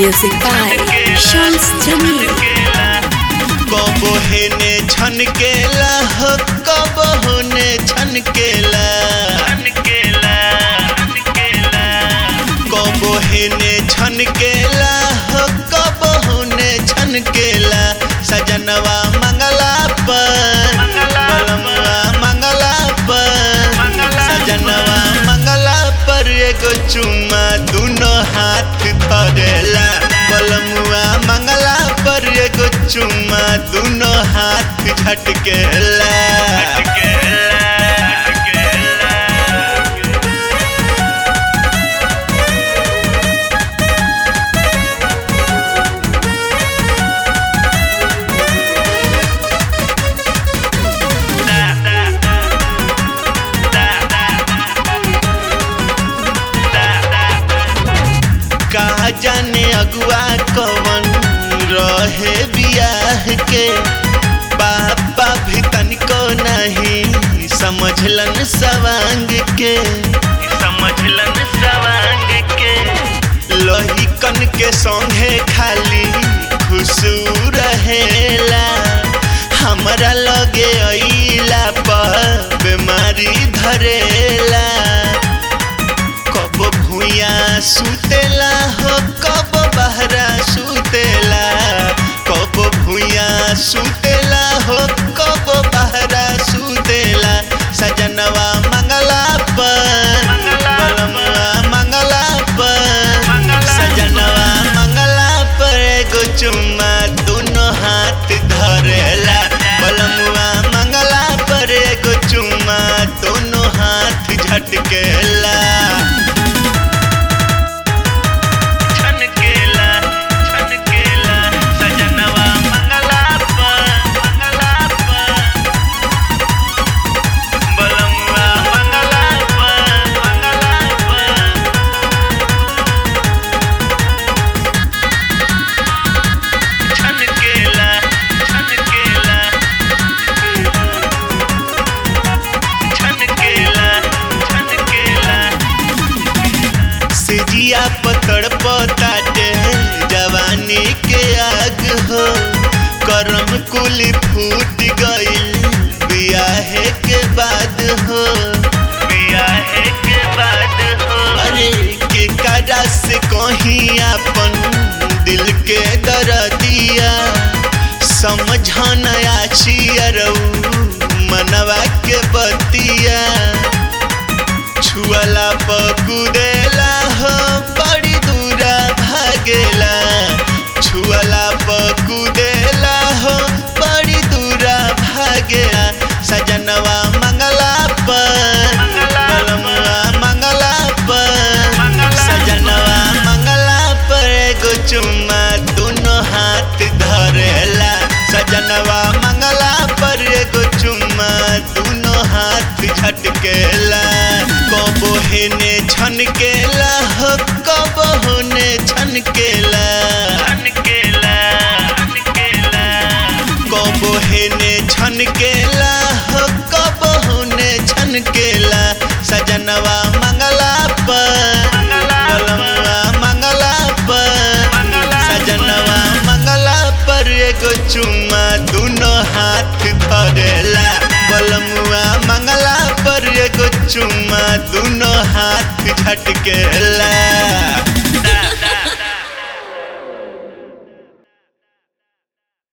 Music by Shams Jamil. कबो हेने छनकेला हो कबो होने छनकेला कबो हेने छनकेला हो कबो होने छनकेला सजनवा मंगला पर बलमवा मंगला पर सजनवा मंगला पर एगो चुम्मा दुनो हाथ धरेला बलमुआ मंगला पर एगो चुम्मा दुनो हाथ झटकेला कहा जाने अगुआ कवन रहे बियाह के पापा भी तनिको नहीं समझलन सवांग के समझलन सवांग के लोही कन के संगे खाली खुशू रहेला हमरा लगे अइला पर बीमारी धरेला कब भूया सुतेला हो कब बहरा सुतेला कब भूया सुतेला हो कब बहरा सुतेला सजनवा मंगला पर बलमवा मंगला पर सजनवा मंगला पर एगो चुम्मा दोनों हाथ धरेला बलमुआ मंगला पर एगो चुम्मा दोनों हाथ झटकेला छनकेला छनकेला सजनवा मंगला पर मंगला पर बलमुआ मंगला पर मंगला पर छनकेला छनकेला छनकेला छनकेला सिजिया पतड़ पताटे जवानी के आग हो करम कुल फूट गईल बियाहे के बाद हो बियाहे के बाद हो अरे के काजा से कहीं अपन दिल के दर्दिया समझन आछियरऊ मनवा के बतिया छुअला पकुदेला हो बड़ी दूरा भागेला छुअला पकुदेला हो बड़ी दूरा भागेला सजनवा मंगला पर बलमुआ मंगला पर सजनवा मंगला पर एगो चुम्मा दोनों हाथ धरेला सजनवा मंगला पर एगो चुम्मा दोनों हाथ झटकेला कबो हेने छनकेला हो कबो होने छनकेला छनकेला छनकेला कबो हेने छनकेला हो कबो होने छनकेला सजनवा मंगला पर बलमुआ मंगला पर सजनवा मंगला पर एगो चुम्मा दोनों हाथ धरेला बलमुआ मंगला पर एगो चुम्मा दोनों हाथ झटकेला